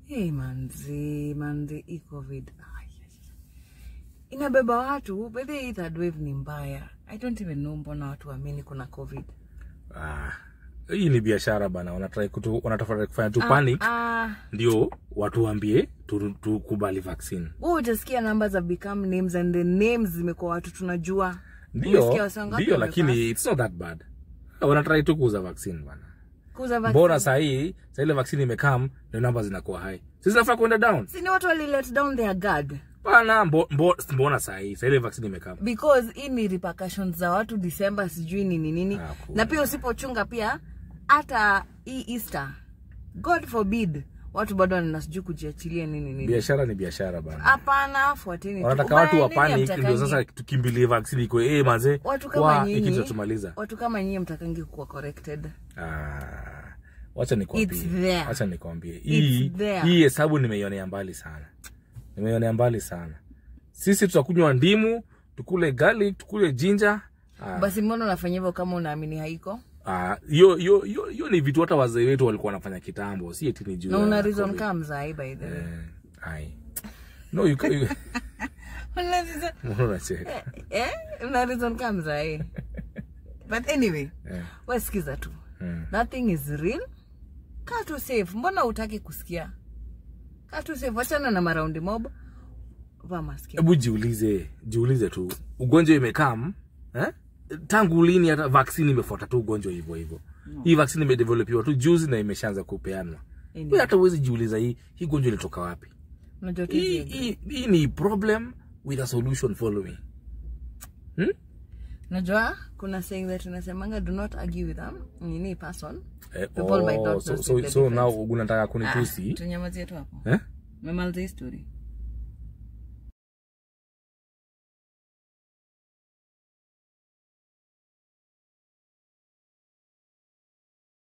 Hey, manzi manzi hii covid Ay, inabeba watu bedhi hii third wave ni mbaya i don't even know mbona watu waamini kuna covid Ah, hii ni biashara bana, wanataka kutu, wanatafuta kufanya tu panic ah, ndio watu waambie tu- tukubali vaccine. wewe utasikia numbers have become names and the names zimekuwa watu tunajua Ndio, Umesikia wasa ngapi ndio, wamepass? lakini it's not that bad. Wanatrai tu kuuza vaccine bana. kuuza vaccine. Mbona saa hii saa ile vaccine imekam ndio namba zinakuwa high, si zinafaa kuenda down si ni watu wali let down their guard bana. Mbo, mbo, mbona saa hii saa ile vaccine imekam because hii ni repercussions za watu December sijui nini nini Ah, cool. na pia usipochunga pia hata hii Easter God forbid watu bado wana sijui kujiachilia nini nini biashara ni biashara bana. hapana fuateni tu. wanataka Ubaya watu wa nini panic hamtakangi? ndio sasa tukimbilie vaccine iko eh manze watu kama wa hiki nyinyi tutamaliza watu kama nyinyi mtakangi kuwa corrected ah wacha It's nikwambie there. wacha nikwambie hii there. hii hesabu nimeionea mbali sana nimeionea mbali sana sisi tutakunywa ndimu tukule garlic tukule ginger ah, basi mbona unafanya hivyo kama unaamini haiko ah, hiyo hiyo hiyo hiyo ni vitu hata wazee wetu walikuwa wanafanya kitambo si eti ni juu na ya una reason COVID. kama mzai by the way eh, ai no you can you, Una reason- mbona unacheka eh una reason kama mzai but anyway eh, we sikiza tu mm. nothing is real kaa tu safe mbona utaki kusikia kaa tu safe wachana na maraundi mob vaa maski hebu jiulize jiulize tu ugonjwa imekam eh? tangu lini hata vaccine imefuata tu ugonjwa hivyo hivyo hii vaccine imedevelopiwa tu juzi na imeshaanza kupeanwa Ndio. Wewe hata uwezi jiuliza hii hii gonjwa ilitoka wapi unajua tu hii, hizi- hii, hii ni problem with a solution following hmm? unajua kuna saying that unasemanga do not argue with them nini person eh, People might not oh, so, know so, the so now difference. unataka Ah, kunitusi tunyamazie tu hapo eh? memaliza hii story